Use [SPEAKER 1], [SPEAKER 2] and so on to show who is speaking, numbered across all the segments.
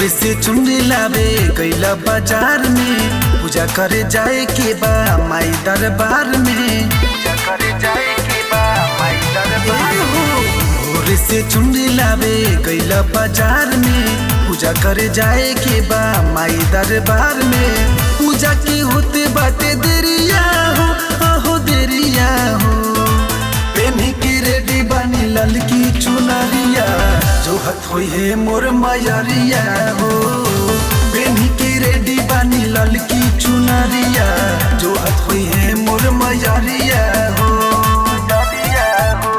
[SPEAKER 1] भोरे से चुनरी लावे कैला बाजार में पूजा करे जाए के बा माई दरबार में पूजा करे जाए के बा माई दरबार भोरे से चुनरी लावे कैला बाजार में पूजा करे जाए के बा माई दरबार में पूजा के होते बाटे देरिया हो आहो देरिया हो पेन्ही के रेडी बानी ललकी चुनरिया जो हथ होई है मोर मायरिया हो पेन्ही के रेडी बानी ललकी चुनरिया जो हथ होई है मोर मायरिया हो मायरिया हो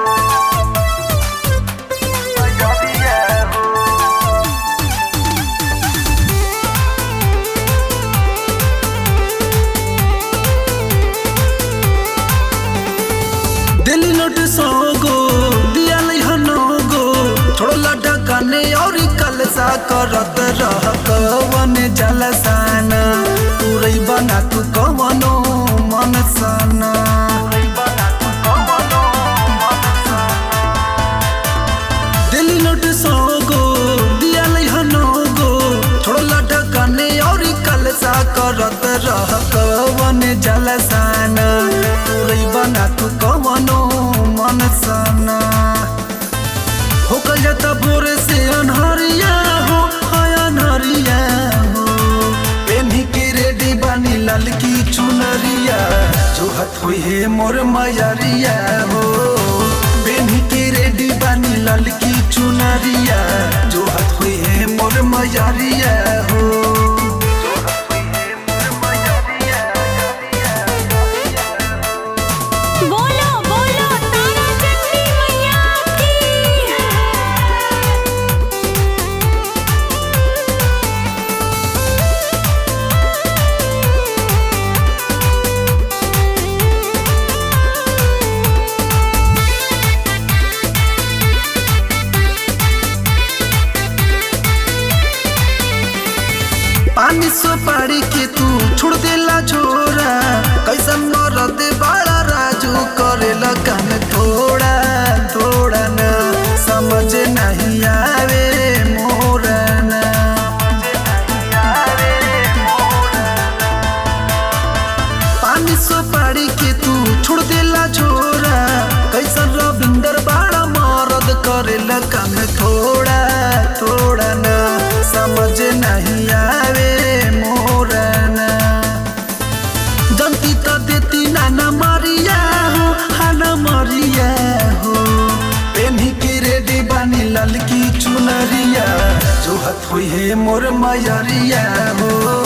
[SPEAKER 1] मायरिया हो दिल्ली नोट सौ गो दिया हनो गो छोड़ला ढकाने और कलसा करत रह कवन जलसाना तुरई बना तू कवनो मनसाना दिल्ली नोट सौ गो दिया हनो गो छोड़ला ढकाने और कलसा करत रह कवन जलसाना तुरई बना तू कवनो मनसाना हो कल जाता भोरे से अनहरिया हो हाय अनहरिया हो पेन्ही के रेडी बानी ललकी चुनरिया जो हथ हुई है मोर मायरिया हो पेन्ही के रेडी बानी ललकी चुनरिया जो हथ हुई है मोर मायरिया हो जो हथ हुई है मोर मायरिया
[SPEAKER 2] बोलो बोलो तारा चंडी मैया की
[SPEAKER 1] पानी सुपारी के तू छोड़ देला छोरा कैसन मरद बड़ा राजू करेला काम थोड़ा थोड़ा न समझ नहीं आवे मोरा न पानी सुपारी के तू छोड़ देला छोरा कैसन रविंदर बड़ा मरद करेला काम थोड़ा थोड़ा न समझ नहीं आवे मोरा न जनती तो देती नाना मरिया हो हाना मरिया हो पेन्ही के रेडी बानी ललकी चुनरिया जो हथ हुई है मोर मायरिया हो